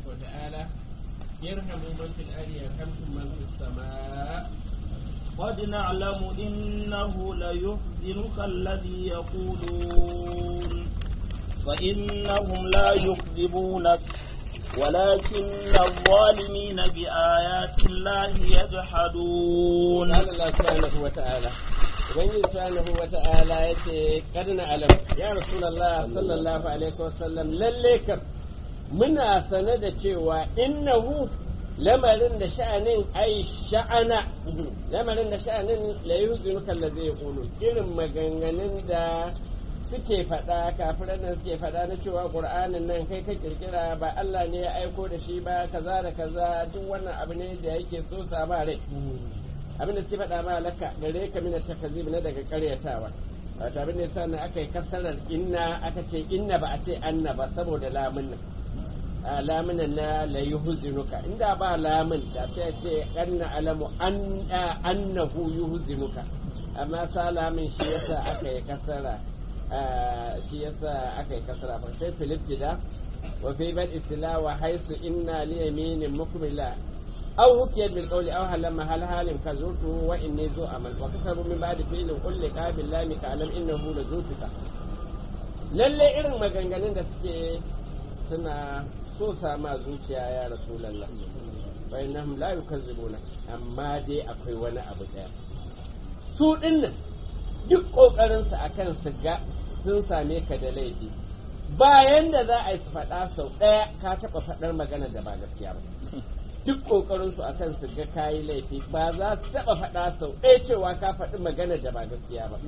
tabaraka wa ta'ala yarhamu man fil ardi yarhamkum man fis samaa قد نعلم إنه ليحزنك الذي يقولون فإنهم لا يكذبونك ولكن الظالمين بآيات الله يجحدون قال الله سبحانه وتعالى ubangiji subhanahu wa ta'ala yace kad na alam ya rasulullah sallallahu alaihi wasallam lalle kam muna sane da cewa innahu lamarin da sha'anin ai sha'ana lamarin da sha'anin la yuzinuka allazi yaqulu irin maganganun da suke faɗa kafiran nan suke faɗa na cewa qur'anin nan kai ka kirkira ba Allah ne ya aiko da shi ba kaza da kaza duk wannan abu ne da yake so sa ba rai abin da suke faɗa ma laka gare ka mina takazib na daga karyatawa wato abin da yasa na aka yi kasarar inna aka ce inna ba a ce anna ba saboda lamun nan lamunan na la yuhzinuka inda ba lamun da sai ce anna alamu an annahu yuhzinuka amma sa lamun shi yasa aka yi kasara shi yasa aka yi kasara fa sai filibtida wa fi bad istila wa haisu inna li yaminin mukmila aw hukiyat bil qawli aw halama hal halin kazurtu wa inni zu amal wa kasabu min ba'di fi'lin qul li qabil lami ka alam innahu la zutuka lalle irin maganganun da suke suna so sama zuciya ya rasulallah fa innahum la yukazzibuna amma dai akwai wani abu daya su dinnan duk kokarin su akan su ga sun same ka da laifi bayan da za a yi faɗa sau ɗaya ka taɓa faɗar magana da ba gaskiya ba duk kokarin su akan su ga kayi laifi ba za su taɓa faɗa sau ɗaya cewa ka faɗi magana da ba gaskiya ba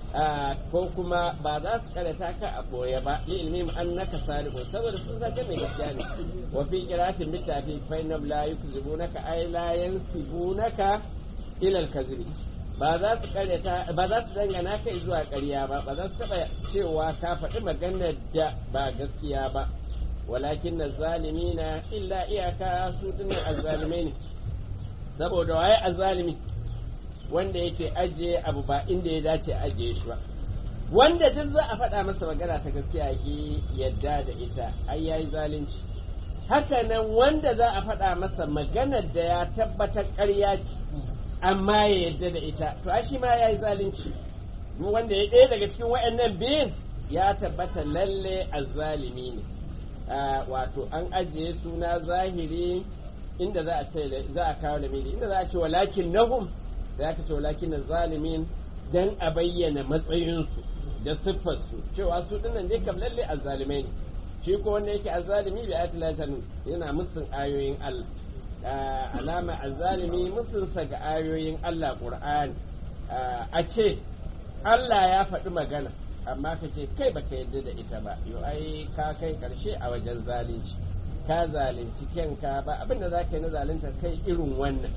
ko kuma ba za su karanta ka a boye ba li ilmi annaka salihu saboda sun san mai gaskiya ne wa fi qiratin bitafi fa inna la yukzibunaka ay la yansibunaka ila al-kadhib ba za su karanta ba za su dangana kai zuwa ƙarya ba ba za su taba cewa ka faɗi magana da ba gaskiya ba walakin zalimina illa iyaka su dinnan azzalimai ne saboda waye azzalimi wanda yake ajiye abu ba inda ya dace ajiye shi ba wanda duk za a faɗa masa magana ta gaskiya ki yadda da ita ai yayi zalunci haka nan wanda za a faɗa masa maganar da ya tabbatar ƙarya ce amma ya yadda da ita to a shi ma yayi zalunci wanda ya ɗaya daga cikin waɗannan biyun ya tabbata lalle azzalimi ne wato an ajiye suna zahiri inda za a ce za a kawo lamiri inda za a ce walakin nahum da aka ce walakin zalimin dan a bayyana matsayinsu da siffarsu cewa su dinnan dai kam lalle azzalimai ne shi ko wanda yake azzalimi bi ayatul lahi yana musun ayoyin Allah alama azzalimi musun sa ga ayoyin Allah Qur'ani a ce Allah ya faɗi magana amma ka ce kai baka yadda da ita ba yo ai ka kai karshe a wajen zalunci ka zalunci kanka ba abinda zaka yi na zalunta kai irin wannan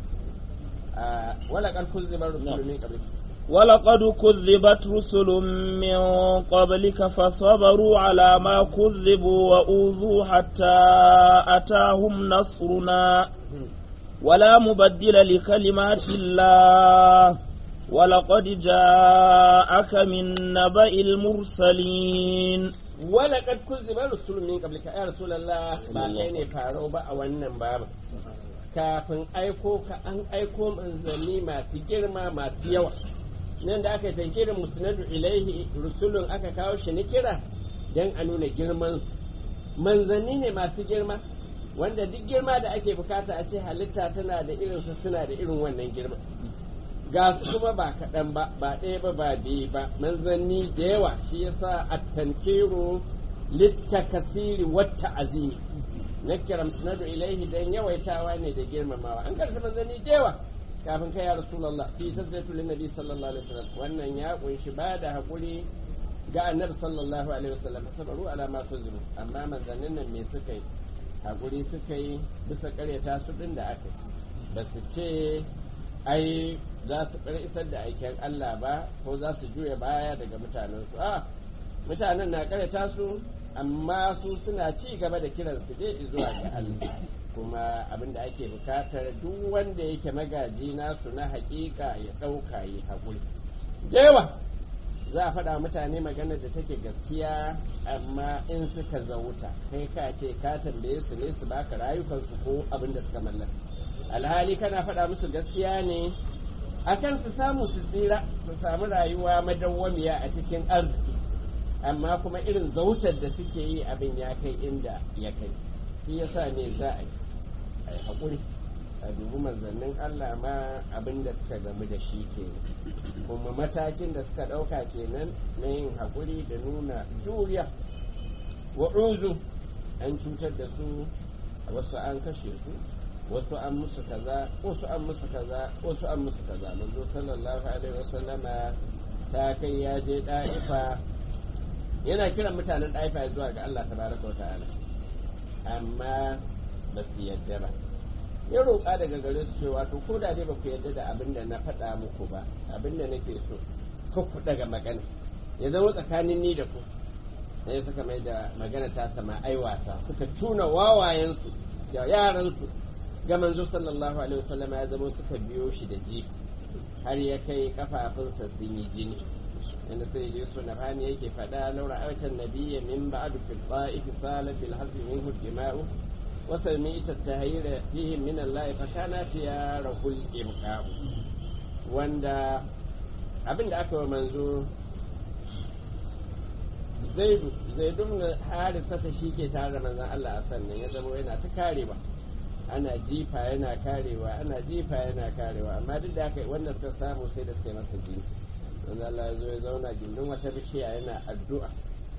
ولقد كذب رسل من قبلك ولقد كذبت رسل من قبلك فصبروا على ما كذبوا وأوذوا حتى أتاهم نصرنا ولا مبدل لكلمات الله ولقد جاءك من نبأ المرسلين ولقد كذب رسل من قبلك يا رسول الله ba kai ne faro ba a wannan babu kafin aiko ka an aiko manzanni masu girma masu yawa nan da aka tankirin musnadu ilaihi rusulun aka kawo shi ni kira don a nuna girman manzanni ne masu girma wanda duk girma da ake bukata a ce halitta tana da irinsa suna da irin wannan girma ga su kuma ba kaɗan ba ba ɗaya ba ba biyu ba manzanni da yawa shi yasa a tankiru littakasiri wata azimi nakira musnadu ilaihi dan yawaitawa ne da girmamawa an karanta manzanni da yawa kafin kai ya rasulullah fi tasdatu lin nabi sallallahu alaihi wasallam wannan ya kunshi ba da hakuri ga annabi sallallahu alaihi wasallam sabaru ala ma tuzimu amma manzannin nan me suka yi hakuri suka yi bisa karyata su din da aka ba su ce ai za su isar da aikin Allah ba ko za su juya baya daga mutanensu a mutanen na karyata su amma su suna ci gaba da kiransu dai zuwa ga Allah kuma abin da ake bukatar duk wanda yake magaji nasu na hakika ya ɗauka yi haƙuri yawa za a faɗa mutane magana da take gaskiya amma in suka zauta kai ka ce ka tambaye su ne su baka rayukansu ko abin da suka mallaka alhali kana faɗa musu gaskiya ne akan su samu su tsira su samu rayuwa madawwamiya a cikin arziki amma kuma irin zautar da suke yi abin ya kai inda ya kai shi yasa ne za a yi haƙuri a dubi manzannin Allah ma abin da suka gamu da shi kenan kuma matakin da suka ɗauka kenan na yin haƙuri da nuna juriya wa'uzu an cutar da su wasu an kashe su wasu an musu kaza wasu an musu kaza wasu an musu kaza manzo sallallahu alaihi wasallama ta kai ya je da'ifa yana kiran mutanen da'ifa zuwa ga Allah tabaraka wa ta'ala amma ba su yadda ba ya roƙa daga gare su cewa to ko da dai ba ku yadda da abin da na faɗa muku ba abin da nake so ko ku daga magana ya zama tsakanin ni da ku sai suka mai da magana ta sama aiwata suka tuna wawayensu da yaransu ga manzo sallallahu alaihi wasallam ya zama suka biyo shi da ji har ya kai kafafunsa sun yi jini inda sai dai su nafani yake faɗa laura aitan nabiyya min ba'du fil ta'if sala fil hasbi minhu dima'u wa sami'ta at-tahyira fihi min Allah fa kana ya rahul ibqa wanda abin da aka wa manzo zaidu zaidu na harisa ta shi ke tare da manzon Allah a sannan ya zama yana ta karewa ana jifa yana karewa ana jifa yana karewa amma duk da haka wanda suka samu sai da suka yi masa jini manzon Allah ya zo ya zauna gindin wata bishiya yana addu'a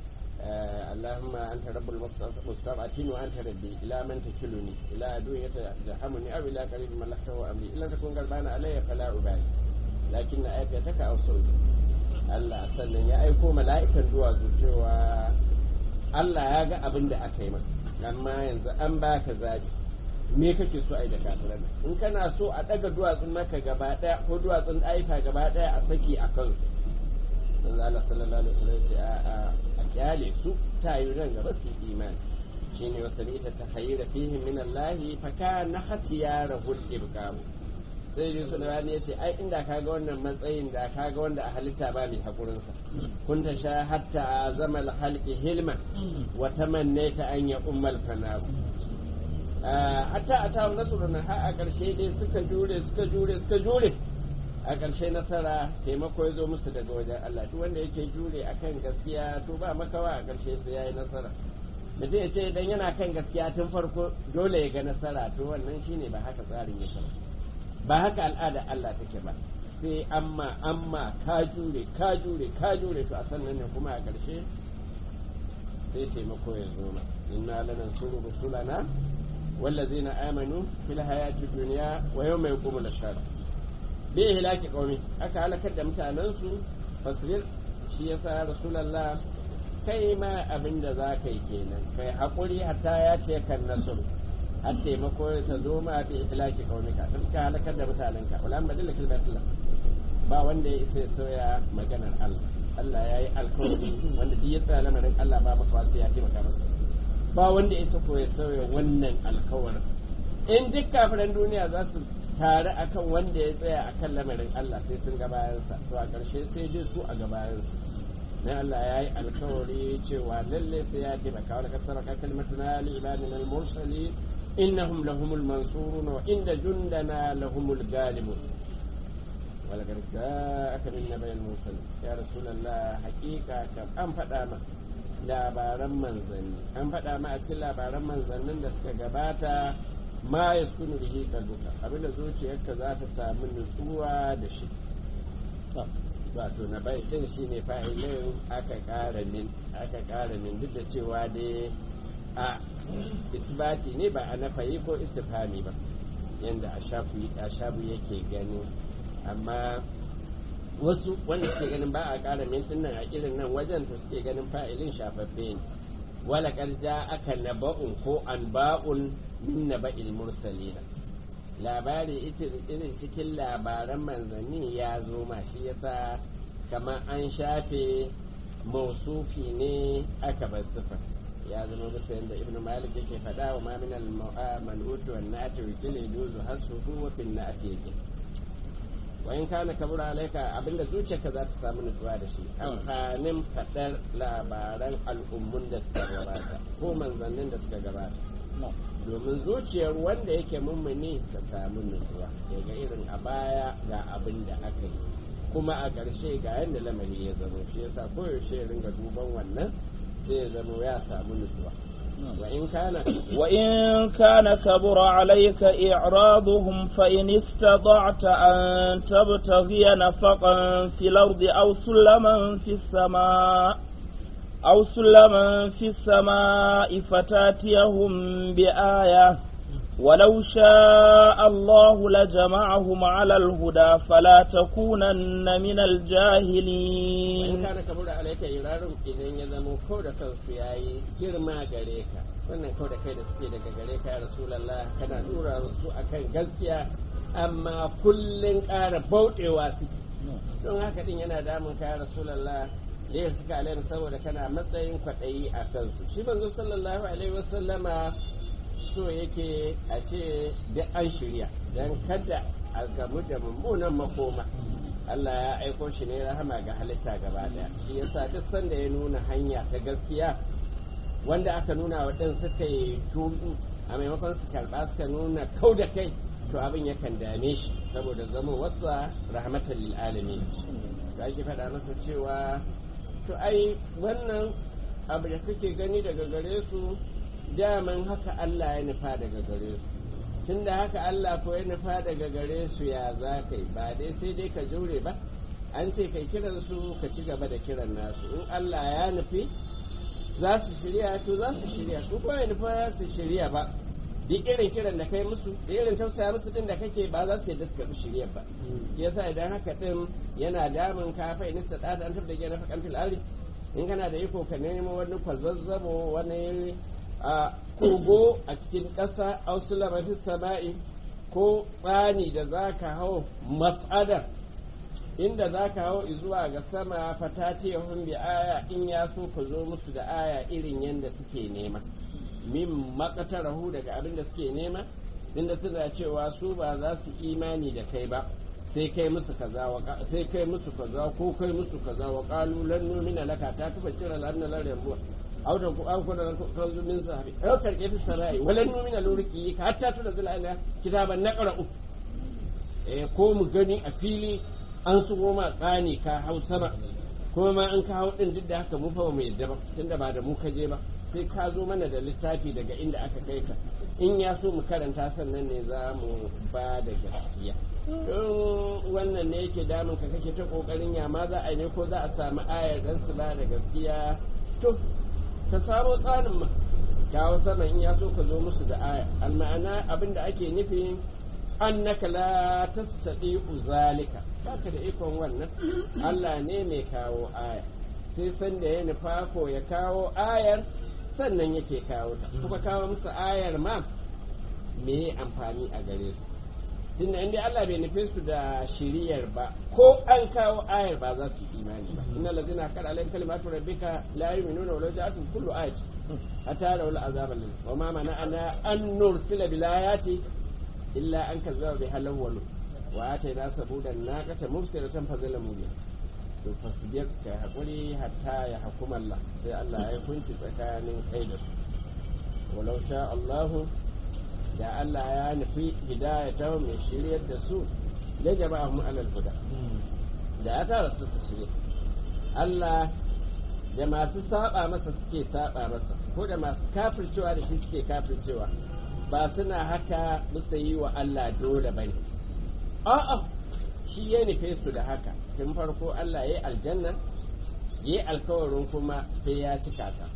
اللهم أنت رب المستضعفين وأنت ربي إلى من تكلني إلى عدو يتجهمني أو إلى قريب ملكته أمري إلا تكون قلبان علي فلا أبالي لكن آياتك أو صوتي Allah sannan ya aiko mala'ikan duwatsu cewa Allah ya ga abin da aka yi maka amma yanzu an baka zaɓi me kake so a yi da kafiran in kana so a ɗaga duwatsun maka gaba ɗaya ko duwatsun ɗaifa gaba ɗaya a saki a kansu manzo Allah sallallahu alaihi wasallam ce a a a kyale su ta yi ran gaba su imani shine wa sabita tahayyura fihim min Allah fa kana hatiyarahu ibqamu sai dai suna rani ya ce ai inda ka ga wannan matsayin da ka ga wanda a halitta ba mai haƙurinsa kun ta sha hatta zama halki hilman wa tamannaita an ya ummal fanaru hatta a tawo nasarar har a ƙarshe dai suka jure suka jure suka jure a ƙarshe nasara taimako ya zo musu daga wajen Allah duk wanda yake jure akan gaskiya to ba makawa a ƙarshe sai yayi nasara mutum ya ce idan yana kan gaskiya tun farko dole ya ga nasara to wannan shine ba haka tsarin yake ba ba haka al'ada Allah take ba sai amma amma ka jure ka jure ka jure to a sannan ne kuma a ƙarshe sai taimako ya zo ma inna lanansuru rusulana wallazina amanu fil hayati dunya wa yawma yaqumul ashhad bi ihlaki qaumi aka halakar da mutanen su fasbir shi yasa rasulullah kai ma abinda za ka yi kenan kai hakuri hatta ya ce kan nasru har taimako ta zo ma fi ihlaki kaunika sun ka halakar da mutanen ka wala madalla kalmatullah ba wanda ya isa ya soya maganar Allah Allah ya yi alkawari wanda duk ya tsaya lamarin Allah ba maka wasu ya taimaka masa ba wanda ya isa ko ya sauya wannan alkawarin in duk kafiran duniya za su tare akan wanda ya tsaya akan lamarin Allah sai sun ga bayansa to a ƙarshe sai je su a gabayansa dan Allah ya yi alkawari cewa lalle sai ya taimaka wani kasar ka kalmatuna li ibadina al-mursalin إنهم لهم المنصورون وإن جندنا لهم الغالبون ولقد جاءك من نبأ المرسلين يا رسول الله حقيقة كم أن فداما labaran manzanni an faɗa ma a cikin labaran manzannin da suka gabata ma ya sukunu da shi kalbuka abinda zuciyarka za ta samu nutsuwa da shi wato na bai din shi ne fa'ilin aka ƙara min aka ƙara min duk da cewa dai a isbati ne ba a nafayi ko istifami ba yadda a shabu yake gani amma wasu wanda suke ganin ba a ƙara mintin nan a irin nan wajen to suke ganin fa'ilin shafaffe ne wala ƙarja aka naba'un ko an ba'un min naba'il mursalina labari irin cikin labaran manzanni ya zo ma shi yasa kamar an shafe mausufi ne aka bar sifar ya zama bisa yadda ibn malik yake faɗa wa ma min al-man'ut wa na'ati wa kil yuzu hasuhu wa fil na'ati yake wa in kana kabura alaika abinda zuciyarka za ta samu nutsuwa da shi amfanin fadar labaran al'ummun da suka gabata ko manzannin da suka gabata domin zuciyar wanda yake mummuni ta samu nutsuwa daga irin a baya ga abin da aka yi kuma a ƙarshe ga yadda lamari ya zama shi yasa koyaushe ya ringa duban wannan sai ya zama ya samu nutsuwa wa in kana وإن كان كبر عليك إعراضهم فإن استطعت أن تبتغي نفقا في الأرض أو سلما في السماء أو سلما في السماء فتاتيهم بآية ولو شاء الله لجمعهم على الهدى فلا تكونن من in الجاهلين kana kabura alaika irarin idan ya zama ko da kansu yayi girma gare ka wannan ko da kai da suke daga gare ka ya rasulullah kana dura su akan gaskiya amma kullun ƙara bauɗewa suke don haka din yana damun ka ya rasulullah da ya suka alaihi saboda kana matsayin kwaɗayi a kansu shi manzo sallallahu alaihi wasallama so yake a ce da an shirya don kada a gamu da mummunan makoma Allah ya aiko shi ne rahama ga halitta gaba daya shi yasa duk sanda ya nuna hanya ta gaskiya wanda aka nuna wa ɗin suka yi tudu a maimakon su karɓa suka nuna kau da kai to abin yakan dame shi saboda zama wasa rahmatan lil alamin sai ake faɗa masa cewa to ai wannan abu da kake gani daga gare su daman haka Allah ya nufa daga gare su tunda haka Allah ko ya nufa daga gare su ya za ka yi ba dai sai dai ka jure ba an ce kai kiran su ka ci gaba da kiran nasu in Allah ya nufi za su shirya to za su shirya su kuma ya nufa za su shirya ba duk irin kiran da kai musu da irin tausaya musu din da kake ba za su yadda su karɓi shirya ba yasa idan haka din yana damun ka fa inista da an tabbata gina fakan fil ari in kana da iko ka nemo wani kwazazzabo wani a kogo a cikin ƙasa ausula mafi sama'i ko tsani da za ka hau mas'adar inda za ka hau zuwa ga sama fatati ya bi aya in ya so ka zo musu da aya irin yadda suke nema min makatarahu daga abin da suke nema inda suna cewa su ba za su imani da kai ba sai kai musu kaza wa sai kai musu kaza ko kai musu kaza wa qalu lan nu'mina laka ta tuba cira lan lan rabuwa aw da an kuna kanzu min sahabi aw tarke fi sarai walan nu'mina luriki ka hatta tuna zalala kitaban naqra'u eh ko mu gani a fili an su goma tsani ka hau sama kuma ma an ka hau din duk da haka mu fa ba mu yadda ba tunda ba da mu ka je ba sai ka zo mana da littafi daga inda aka kai ka in ya so mu karanta sannan ne za mu ba da gaskiya don wannan ne yake damun ka kake ta kokarin ya ma za a yi ne ko za a samu ayar dan su ba da gaskiya to ka samo tsarin ma kawo sama in ya so ka zo musu da aya alma'ana abin da ake nufi annaka la tastati'u zalika baka da ikon wannan Allah ne mai kawo aya sai san da ya nufa ko ya kawo ayar sannan yake kawo ta kuma kawo musu ayar ma me amfani a gare su tunda inda Allah bai nufe su da shiriyar ba ko an kawo ayar ba za su yi imani ba inna ladina qad alayhim kalimatu rabbika la yu'minuna wa law ja'atuhum kullu ayati hatta rawu al'azab alladhi wa ma mana'ana an nursila bil ayati illa an kazzaba bi halawwalu wa atayna sabudan naqata mubsiratan fazalamu biha to fasbir ka hakuri hatta ya hukuma Allah sai Allah ya kunci tsakanin kai da su walau sha Allahu da Allah ya nufi hidayata mai shiryar da su da jama'ahum alal huda da ya tara su su shirye Allah da masu saba masa suke saba masa ko da masu kafircewa da shi suke kafircewa ba suna haka musa yi wa Allah dole bane a'a shi ya nufe su da haka tun farko Allah ya yi aljanna ya yi alkawarin kuma sai ya cika ta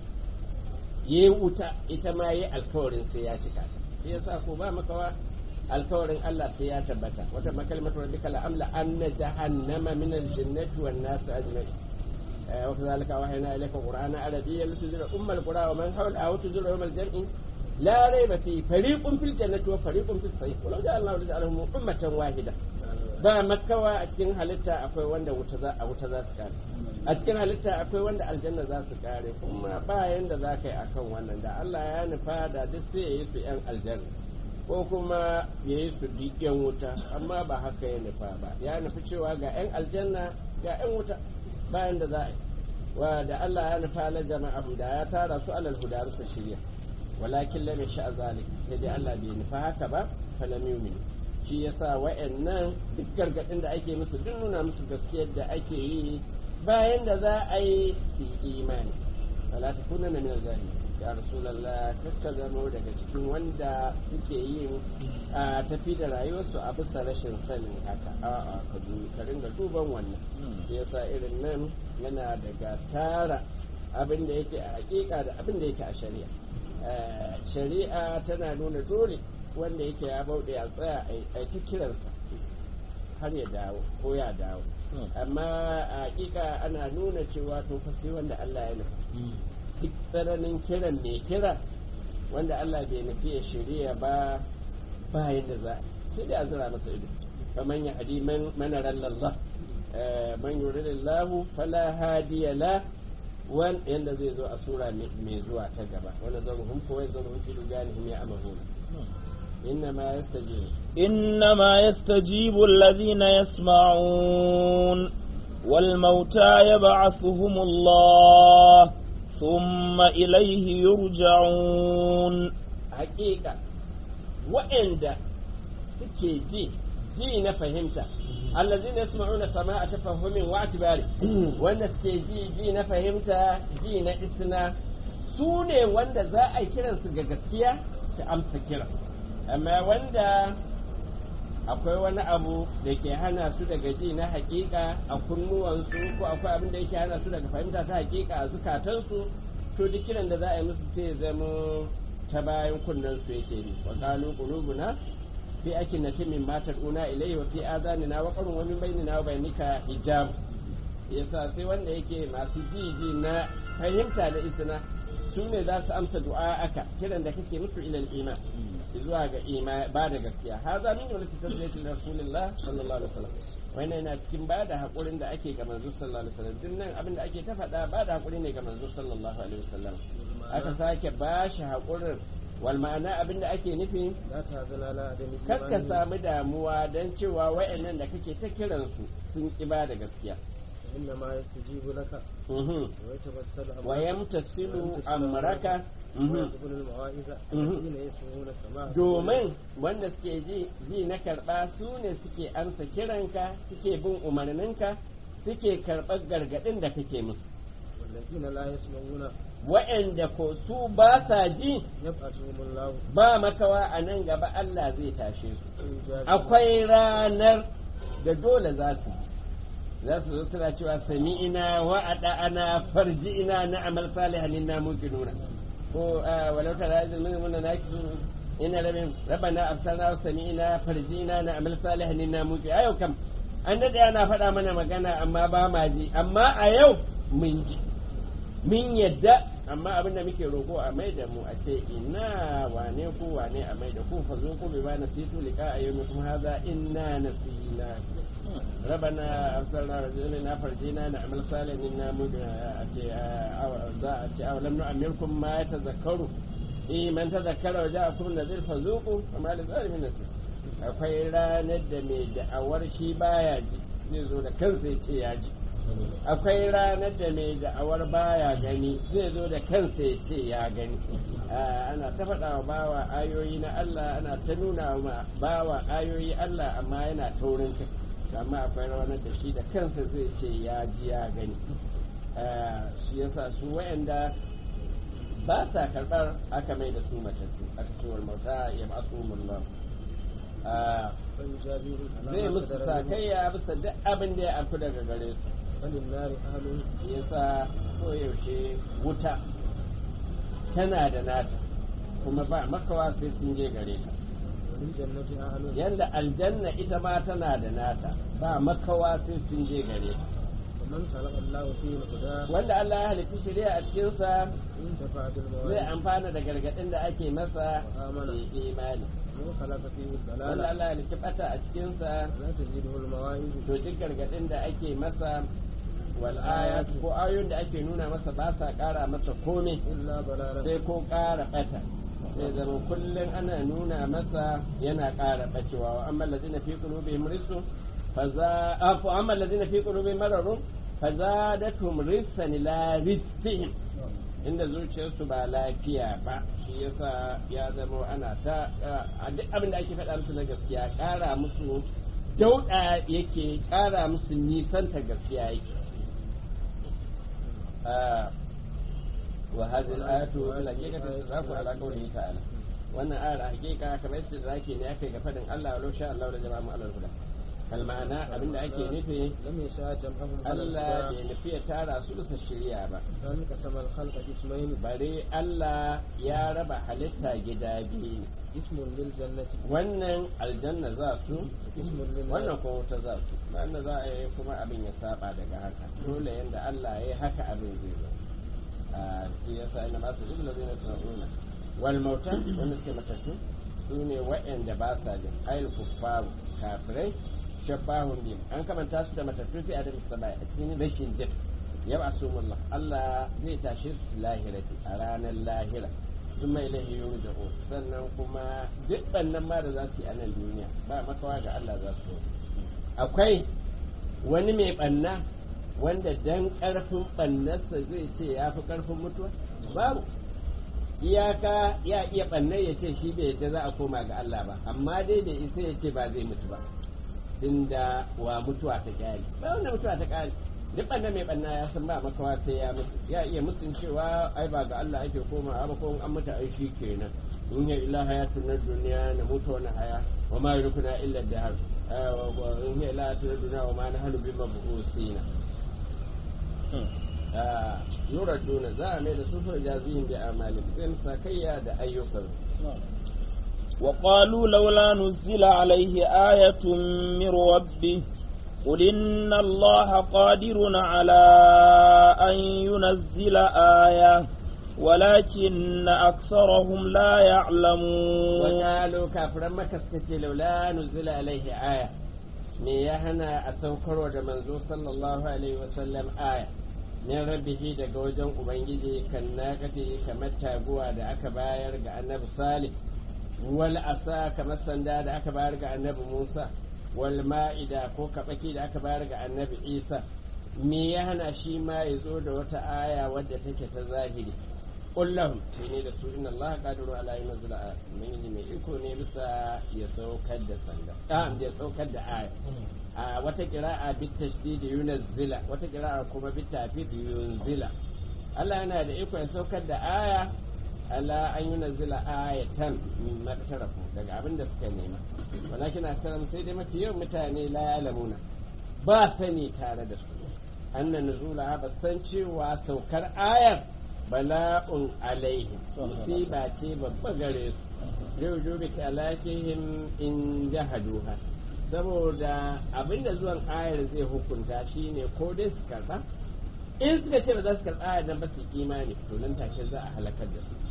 ya yi wuta ita ma ya yi alkawarin sai ya cika ta shi yasa ko ba makawa alkawarin Allah sai ya tabbata wata makalmatu rabbika la amla anna jahannama min aljannati wan nas ajma'in wa kadhalika wahayna ilayka qur'ana arabiyyan lituzira ummal qura wa man hawla wa tuzira yawmal jam'i la rayba fi fariqun fil jannati wa fariqun fis sa'ir walau ja'a Allahu lij'alahum ummatan wahida ba makawa a cikin halitta akwai wanda wuta za a wuta za su kare a cikin halitta akwai wanda aljanna za su kare kuma ba yanda za ka yi akan wannan da Allah ya nufa da duk sai ya yi su yan aljanna ko kuma ya yi su yan wuta amma ba haka ya nufa ba ya nufi cewa ga 'yan aljanna ga 'yan wuta bayan da za a yi wa da Allah ya nufa la jama'a da ya tara su alal huda su shirya walakin lam yasha zalik sai dai Allah bai nufa haka ba falam yu'min shi yasa wa'annan duk gargadin da ake musu duk nuna musu gaskiyar da ake yi bayan da za a yi su imani wala takunanna min al-zalimin ya rasulallah kakka zamo daga cikin wanda suke yin a tafi da rayuwarsu a bisa rashin sanin haka a'a ka ka ringa duban wannan shi yasa irin nan yana daga tara abin da yake a hakika da abin da yake a shari'a shari'a tana nuna dole wanda yake ya bauɗe a tsaya a ta kiransa har ya dawo ko ya dawo amma a hakika ana nuna cewa to fa sai wanda Allah ya nufa duk tsananin kiran mai kira wanda Allah bai nufi ya shirya ba bayan da za sai da azura masa ido faman ya hadi man rallallah man yuridillahu fala hadiya la wan yanda zai zo a sura mai zuwa ta gaba wanda zan hum ko zan hum fi duganihim ya amahuna إنما يستجيب إنما يستجيب الذين يسمعون والموتى يبعثهم الله ثم إليه يرجعون حقيقة وعند suke ji ji na fahimta allazina yasma'una sama'a tafahhumin wa atibari wanda suke ji ji na fahimta ji na isna su ne wanda za a yi kiransu ga gaskiya ta amsa kira amma wanda akwai wani abu da ke hana su daga ji na hakika a kunnuwansu ko akwai abin da yake hana su daga fahimta ta hakika a zukatansu to duk kiran da za a yi musu sai zama ta bayan kunnen su yake bi wa qalu qulubuna fi akinati min matar una ilayhi wa fi azanina wa qarun wa min bainina wa bainika hijab yasa sai wanda yake masu ji ji na fahimta da isna su ne za su amsa du'a aka kiran da kake musu ilal iman zuwa ga ima ba da gaskiya haza min wani tasbiyatin rasulullah sallallahu alaihi wasallam wannan yana cikin ba da hakurin da ake ga manzo sallallahu alaihi wasallam din nan abin da ake ta faɗa ba da hakuri ne ga manzo sallallahu alaihi wasallam aka sake ba shi hakurin wal ma'ana abin da ake nufi kar ka samu damuwa dan cewa wayannan da kake ta kiransu sun ki ba da gaskiya إنما يستجيب لك ويتبسل ويمتثل أمرك ويقبل المواعظ الذين يسمعون السماع domin wanda suke ji ji na karɓa su ne suke amsa kiranka suke bin umarninka suke karɓar gargaɗin da kake musu والذين لا يسمعون wa'anda ko su ba sa ji يبعثهم الله ba makawa a nan gaba Allah zai tashe su إيجابا akwai ranar da dole za su ji za su zo suna cewa sami'ina wa ana farji'ina na amal salihan inna muqinuna ko walau tara izin min mun na ki ina rabin rabbana absarna wa sami'ina farji'ina na amal salihan inna muqin ayo kam an dade ana faɗa mana magana amma ba ma ji amma a yau mun ji mun yadda amma abin da muke roƙo a mai da mu a ce ina wane ku wane a mai da ku fa zo ku bi ba nasitu liqa ayyukum hadha inna nasina ربنا أرسلنا رجلنا فرجينا نعمل صالحا إنا za أو لم نؤمركم ما يتذكروا إيه من تذكر وجاءكم النذير فذوقوا فما للظالمين نصير akwai ranar da mai da'awar shi baya ji zai zo da kansa ya ce ya ji akwai ranar da mai da'awar baya gani zai zo da kansa ya ce ya gani ana ta faɗa wa bawa ayoyi na Allah ana ta nuna wa bawa ayoyi Allah amma yana taurin kai amma akwai ranar da shi da kansa zai ce ya ji ya gani shi yasa su wayanda ba sa karɓar aka mai da su matattu aka ce wal mauta ya masu mullah zai musu sakayya bisa duk abin da ya afku daga gare su فللنار أهل shi yasa koyaushe wuta tana da nata kuma ba makawa sai sun je gare ta وللجنة أهل yanda aljanna ita ma tana da nata ba makawa sai sun je gare ta ومن خلق الله فيه الهدى wanda Allah ya halitta shari'a a cikinsa انتفع zai بالمواعظ amfana da gargaɗin da ake masa Amana. ya yi imani ومن خلق فيه wanda الضلالة Allah ya halitta bata a cikinsa لا تزيده المواعظ to duk gargaɗin da ake masa wal ayat ko ayoyin da ake nuna masa ba sa ƙara masa komai إلا ضلالا sai ko ƙara bata sai zama kullum ana nuna masa yana ƙara bacewa wa amma lazina fi qulubihim rizqun faza afu amma lazina fi qulubihim maradun fazadatum rizqan ila rizqihim inda zuciyarsu ba lafiya ba shi yasa ya zama ana ta a duk abin da ake faɗa musu na gaskiya ƙara musu dauɗa yake ƙara musu nisanta gaskiya yake wa hadhihi al-ayatu fil haqiqati tazraku ala qawlihi ta'ala wannan ayar a hakika kamar yadda zaki ne aka yi ga fadin Allah wa sha Allah da jama'a mu alal huda kal ma'ana abinda ake nufi لم يشاء جمعهم على Allah bai الهدى nufi ya tara su bisa shirya ba بل قسم الخلق قسمين bare Allah ya raba halitta gida biyu ne اسم للجنة wannan aljanna za su اسم wannan للنار kuma wuta za su wannan za a yi kuma abin ya saba daga haka dole yanda Allah ya yi haka abin zai zo a shi yasa ina masu ibn ladina sununa wal mauta wanda suke matattu su ne waɗanda ba sa jin ayil kuffaru kafirai shabbahun bihim an kamanta su da matattu fi adam sabai a cikin rashin jin yau asumullah Allah zai tashe su lahirati a ranar lahira sun mai lahi yurja'u sannan kuma duk bannan ma da za su yi a nan duniya ba makawa ga Allah za su yi akwai wani mai banna wanda dan karfin bannarsa zai ce ya fi karfin mutuwa babu iyaka ya iya bannar ya ce shi bai yadda za a koma ga Allah ba amma dai da isa ya ce ba zai mutu ba tunda wa mutuwa ta kyale ba wanda mutuwa ta kyale duk banna mai banna ya san ba makawa sai ya mutu ya iya musun cewa ai ba ga Allah ake koma ba ko an mutu ai shi kenan in ya illa hayatun na duniya na mutu wani haya wa ma yurkuna illa dahar in ya illa hayatun na duniya wa ma na halu bi mabusina yuraduna za a mai da su fa jazihin bi amalin zai musa kayya da ayyukan وقالوا لولا نزل عليه آية من ربه قل إن الله قادر على أن ينزل آية ولكن أكثرهم لا يعلمون وقالوا كافر مكة سكتي لولا نزل عليه آية me ya hana a saukarwa da manzo sallallahu alaihi wasallam aya min rabbihi daga wajen ubangiji kan nakati kamar taguwa da aka bayar ga annabi salih wal asa kamar sanda da aka bayar ga annabi musa wal ma'ida ko kabaki da aka bayar ga annabi isa me ya hana shi ma ya zo da wata aya wadda take ta zahiri kullum shi ne da su inna allaha qadiru ala yunzila aya mun mai iko ne bisa ya saukar da sanda ah ya saukar da aya a wata qira'a bit tashdid yunzila wata qira'a kuma bit tafid yunzila Allah yana da iko ya saukar da aya ala an yunzila ayatan min maktarafu daga abin da suka nema walakin asalam sai dai mafi yawan mutane la ya'lamuna ba sani tare da su annan nuzula ba san cewa saukar ayar bala'un alaihim musiba ce babba gare su yau jobe kalakihim in jahaduha saboda abinda zuwan ayar zai hukunta shine ko dai su karba in suka ce ba za su karba ayar nan ba su imani to nan take za a halakar da su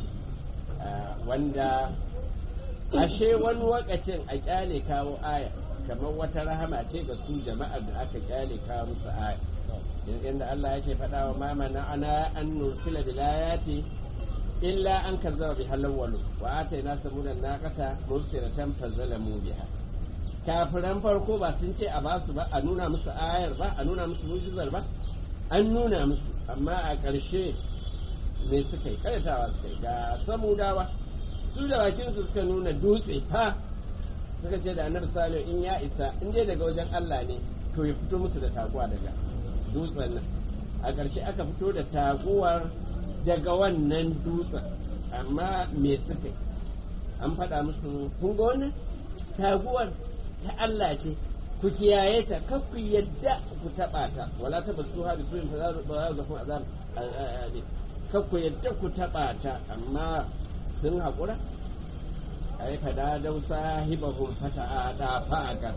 wanda ashe wani wakacin a kyale kawo aya kamar wata rahama ce ga su jama'ar da aka kyale kawo musu aya inda Allah yake faɗa wa mama na ana an nursila bilayati illa an kazzaba bi halawwalu wa atayna samudan naqata mursilatan fazalamu biha kafiran farko ba sun ce a basu ba a nuna musu ayar ba a nuna musu mujizar ba an nuna musu amma a ƙarshe me suka yi karatawa suka yi ga samudawa su da bakinsu suka nuna dutse ha suka ce da annabi salihu in ya isa in dai daga wajen Allah ne to ya fito musu da taguwa daga dutsen nan a ƙarshe aka fito da taguwar daga wannan dutsen amma me suka yi an faɗa musu kun ga wannan taguwar ta Allah ce ku kiyaye ta kar ku yadda ku taɓa ta wala ta basu ha bisu fa za za za azab kar ku yadda ku taɓa ta amma sun haƙura ai fada dau sahibahum fata da fa'aka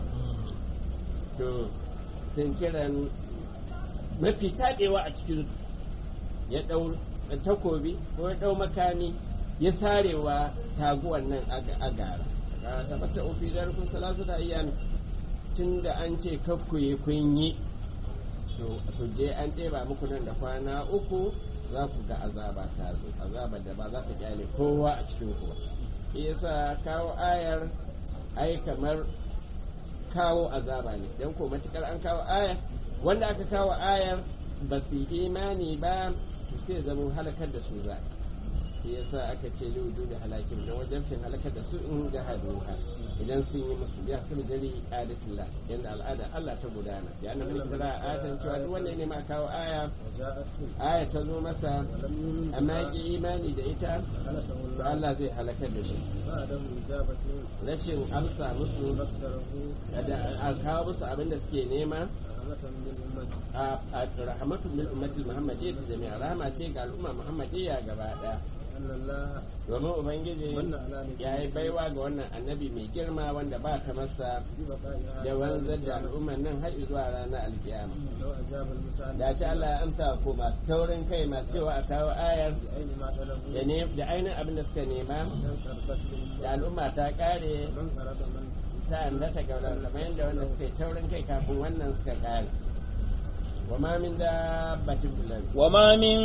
to sun kiran mafi taɗewa a cikin ya ɗau takobi ko ya ɗau makami ya sarewa taguwan nan a gara ta bata ofi da rukun salatu da iyami tun da an ce kakkuye kun yi to je an ɗeba muku nan da kwana uku za ku ga azaba ta zo azaba da ba za ta kyale kowa a cikin ku ba shi yasa kawo ayar ai kamar kawo azaba ne don ko matukar an kawo ayar wanda aka kawo ayar ba su yi imani ba to sai zama halakar da su za shi yasa aka ce liudu da halakin don wajabcin halakar da su in jahaduha idan sun yi musu ya su jari adatillah yanda al'ada Allah ta gudana ya annabi mulki fara ayatan cewa duk wanda ne ma kawo aya وجاءته aya ta zo masa ولم يؤمن amma ya ki imani da ita خلقه to الله Allah zai halakar da shi بعدم إجابة rashin amsa musu مقدره da a kawo musu abin da suke nema رحمة من أمته a rahmatu min ummati muhammadiyya jami'a rahama ce ga al'umma muhammadiyya gaba daya أن الله domin ubangiji من على ya yi baiwa ga wannan annabi mai girma wanda ba ta masa ببقائها da wanzar da al'umman nan har zuwa ranar alkiyama لو أجاب المسألة da ce Allah ya amsa ko masu taurin kai masu cewa a kawo ayar بأين ما طلبوا da ne da ainihin abin da suka nema من قربت da al'umma ta kare من أراد من ta annata gauran kamar yadda wanda suka yi taurin kai kafin wannan suka kare wa ma min dabbatin fil ardi وما من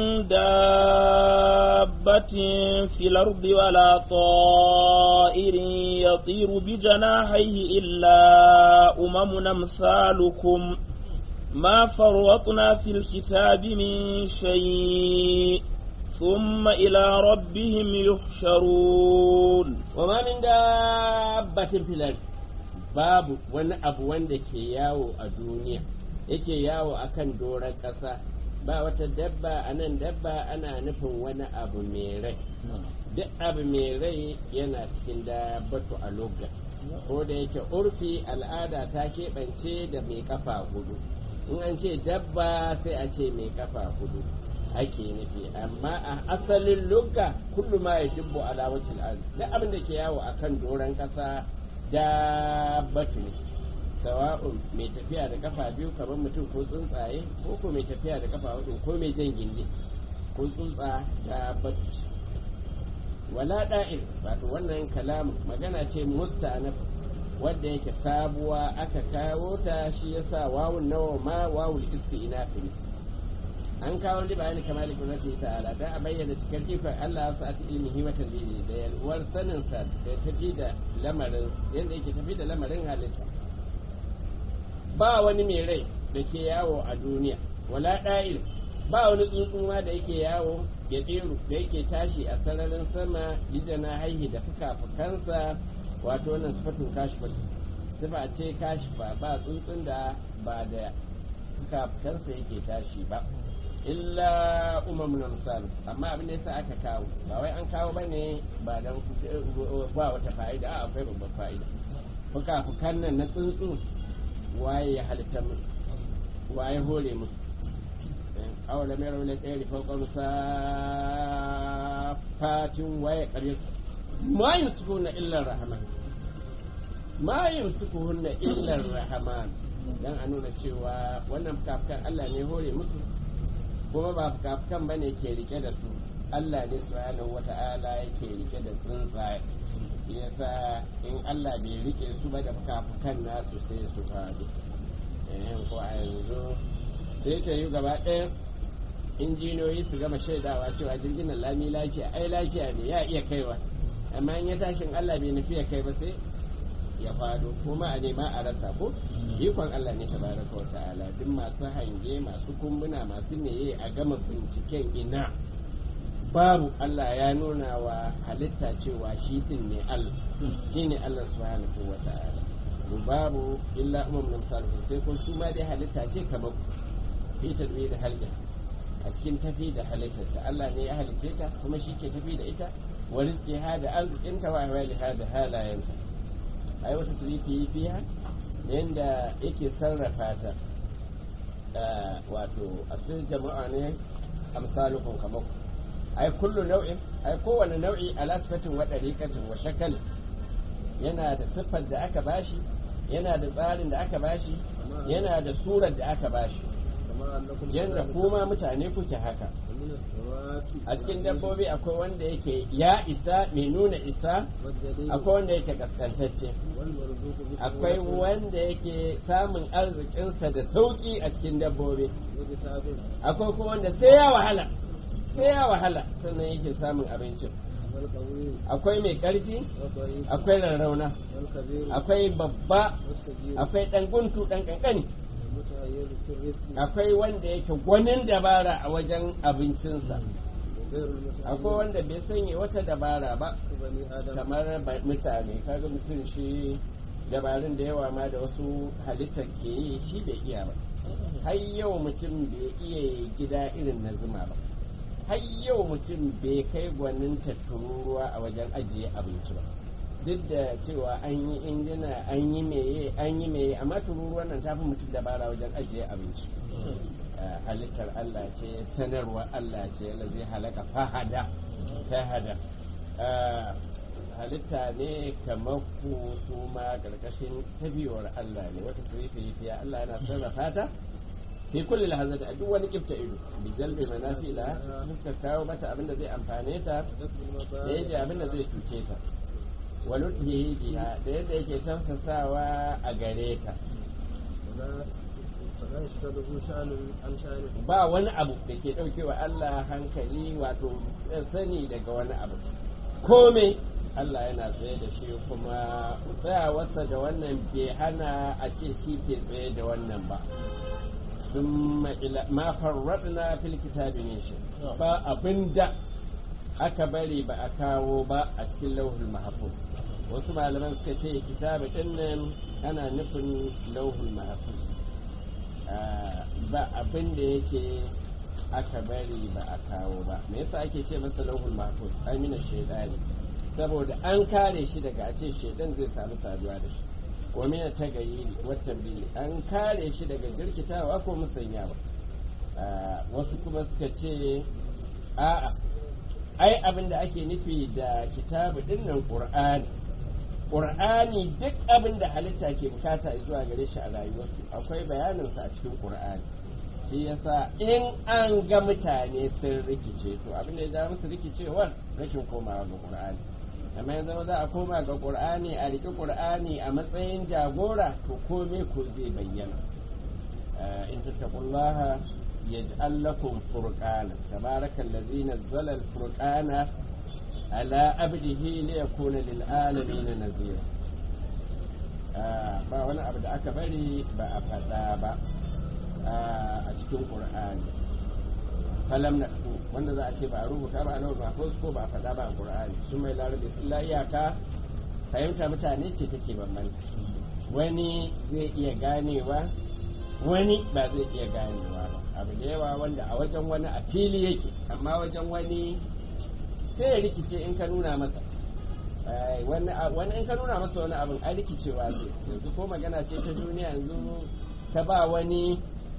دابة في الأرض ولا طائر يطير بجناحيه إلا أمم أمثالكم ما فرطنا في الكتاب من شيء ثم إلى ربهم يحشرون wa ma min dabbatin fil ardi babu wani abu wanda ke yawo a duniya yake yawo akan doron ƙasa ba wata dabba a nan dabba ana nufin wani abu mai rai duk abu mai rai yana cikin dabbatu a lugha ko da yake urfi al'ada ta keɓance da mai kafa hudu in an ce dabba sai a ce mai kafa hudu ake nufi amma a asalin lugha kullu ma ya dubbo ala wajhil ard duk abin da ke yawo akan doron kasa dabbatu ne sawa'un mai tafiya da kafa biyu kamar mutum ko tsuntsaye ko ko mai tafiya da kafa hudu ko mai jan gindi ko tsuntsa dabbatu ce wala da'ir wato wannan kalamu magana ce mustanaf wadda yake sabuwa aka kawo ta shi yasa wawun nawa ma wawul istinaf ne an kawo li bayani kamar kudrati ta'ala dan a bayyana cikar ikon Allah ya sa'ati ilmihi wa tadbiri da yalwar sanin sa da tafi da lamarin yanda yake tafi da lamarin halitta ba wani mai rai da ke yawo a duniya wala da'il ba wani tsuntsu ma da yake yawo ya tsiru da yake tashi a sararin sama lijana haihi da fuka-fukansa wato wannan sifatun kashifa sifa ce kashifa ba tsuntsun da ba da fuka-fukansa yake tashi ba illa umamun amsal amma abin da yasa aka kawo ba wai an kawo bane ba dan ba wata fa'ida a akwai babbar fa'ida fuka-fukan nan na tsuntsu waye ya halitta musu waye hore musu awala mai raula tsere farkon safatin waye ƙarfi ma yin sukuna illar rahman ma yin sukuna illar rahman dan a nuna cewa wannan fuka-fukan Allah ne hore musu kuma ba fuka-fukan ba ne ke rike da su Allah ne subhanahu wata'ala yake rike da tsuntsaye yasa in Allah bai rike su ba da fuka-fukan nasu sai su faɗi eh ko a yanzu sai ta yi gaba ɗaya injiniyoyi su gama shaidawa cewa jirgin nan lami lafiya ai lafiya ne ya iya kaiwa amma in ya tashin Allah bai nufi ya kai ba sai ya fado kuma a nema a rasa ko ikon Allah ne tabaraka wa ta'ala duk masu hange masu kumbuna masu meye a gama binciken ina babu Allah ya nuna wa halitta cewa shi din ne Allah shi ne Allah subhanahu wa ta'ala babu illa umam namsalu sai kun su ma dai halitta ce kamar fi tadbi da halga a cikin tafi da halittarta Allah ne ya halicce ta kuma shi ke tafi da ita wa rizqiha da arzikinta wa ahwaliha da halayenta ai wata sirifi fiha yanda yake sarrafa ta wato asir jama'a ne amsalukum kamar ai kullu nau'in ai kowane nau'i ala sifatin wa dariqatin wa shakal yana da siffar da aka bashi yana da tsarin da aka bashi yana da surar da aka bashi yadda kuma mutane kuke haka a cikin dabbobi akwai wanda yake ya isa mai nuna isa akwai wanda yake kaskantacce akwai wanda yake samun arzikinsa da sauki a cikin dabbobi akwai kuma wanda sai ya wahala sai ya wahala sannan yake samun abincin والقوي akwai mai ƙarfi والضعيف akwai rarrauna والكبير akwai babba والصغير akwai ɗan guntu ɗan ƙanƙani المتهيئ في الرزق akwai wanda yake gwanin dabara a wajen abincinsa وغير المتهيئ akwai wanda bai sanya wata dabara ba كبني آدم kamar ba- mutane kaga mutum shi dabarun da yawa ma da wasu halittar ke yi shi bai iya ba har yau mutum bai iya yi gida irin na zuma ba har yau mutum bai kai gwanin tururuwa a wajen ajiye abinci ba duk da cewa an yi injina an yi meye an yi meye amma tururuwan nan ta fi mutum dabara wajen ajiye abinci Uh, halittar Allah ce sanarwa Allah ce zai halaka fahada fahada Uh, halitta ne kamar ku su ma karkashin tabiyar Allah ne wata surifi fiya Allah yana sarrafa ta fi kulli lahazati a duk wani kifta ido bi jalbi manafila suka kawo mata abin da zai amfane ta ودفع da المضار yadda abin da zai cuce ta wa lutfihi biha da yadda yake tafsasawa a gare ta ولا فلا يشغله شأن عن شأنه ba wani abu da ke ɗaukewa Allah hankali wato sani daga wani abu kome Allah yana tsaye da shi kuma tsayawarsa da wannan bai hana a ce shi ke tsaye da wannan ba ثم إلى ما فرطنا في الكتاب من شيء ba abinda aka bari ba a kawo ba a cikin lauhul mahfuz wasu malaman suka ce kitabu din nan ana nufin lauhul mahfuz Ah, ba abin da yake aka bari ba a kawo ba me yasa ake ce masa lauhul mahfuz amina shaidani saboda an kare shi daga a ce shaidan zai samu saduwa da shi ko mina ta gayyiri watan bili an kare shi daga jirkitawa ko musanyawa Ah, wasu kuma suka ce a'a ai abin da ake nufi da kitabu din nan qur'ani qur'ani duk abin da halitta ke bukata zuwa gare shi a rayuwarsu akwai bayaninsa a cikin qur'ani shi yasa in an ga mutane sun rikice to abin da ya ja musu rikicewar rashin komawa ga qur'ani amma ya zama za a koma ga qur'ani a riƙe qur'ani a matsayin jagora to kome ko zai bayyana آه، إن تتقوا الله يجعل لكم فرقانا تبارك الذي نزل الفرقان على عبده ليكون للعالمين نذيرا آه، ba wani abu da aka bari ba a faɗa ba ah, a cikin ƙur'ani falam na wanda za a ce ba a rubuta ba a nawa ba ko ba a faɗa ba a ƙur'ani sun mai larabe illa iyaka fahimta mutane ce take bambanta wani zai iya ganewa wani ba zai iya ganewa ba abu da yawa wanda a wajen wani a fili yake amma wajen wani sai ya rikice in ka nuna masa Eh, wani a- wani in ka nuna masa wani abin a rikicewa zai yanzu ko magana ce ta duniya yanzu ka ba wani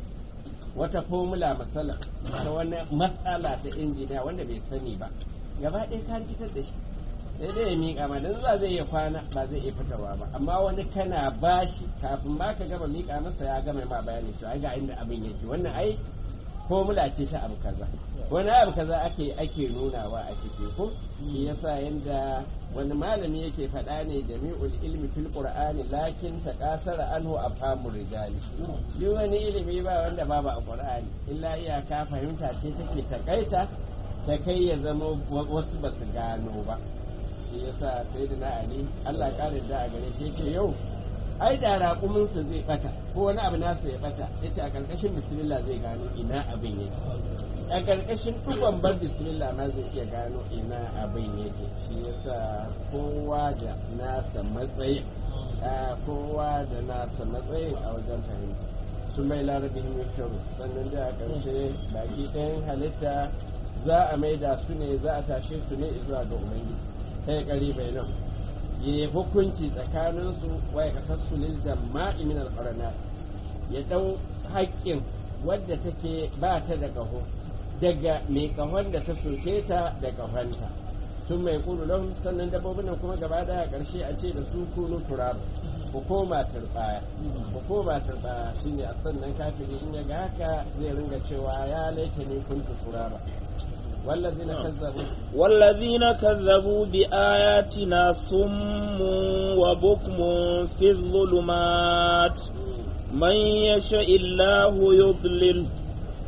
wata formula masala ta wani matsala ta injiniya wanda bai sani ba gaba ɗaya ka rikitar da shi sai dai ya miƙa ma dan za zai iya kwana ba zai iya fitarwa ba amma wani kana bashi kafin ma ka gama miƙa masa ya gama ma bayani cewa ga inda abin yake wannan ai formula ce ta abu kaza wani abu kaza ake ake nunawa a ciki ko shi yasa yanda wani malami yake faɗa ne jami'ul ilmi fil qur'ani lakin taqasara anhu afhamur rijali duk wani ilimi ba wanda babu a qur'ani illa iyaka fahimta ce take takaita ta kai ya zama wasu ba su gano ba shi yasa sai da na ali Allah ƙarin da a gare shi yake yau ai da raƙuminsa zai bata ko wani abu nasa ya bata yace a ƙarƙashin bismillah zai gano ina abin yake a ƙarƙashin dukkan bar bismillah ma zai iya gano ina abin yake shi yasa kowa da nasa matsayin a kowa da nasa matsayin a wajen fahimta su mai larabin yusharu sannan da a ƙarshe baki ɗayan halitta za a maida su ne za a tashe su ne zuwa ga ubangiji kai ƙari bai nan ya hukunci tsakaninsu wa ya katassu lil jama'i min al ya dau haƙƙin wadda take ba ta da ƙaho daga mai ƙahon da ta soke ta da ƙahonta sun mai ƙulu lahum sannan dabbobin nan kuma gaba da ƙarshe a ce da su kunu turaba ku koma turbaya ku koma turbaya shine a sannan kafiri in ya ga haka zai ringa cewa ya laita ne kuntu turaba wallazina kazzabu والذين كذبوا بآياتنا صم وبكم في الظلمات من يشاء الله يضلل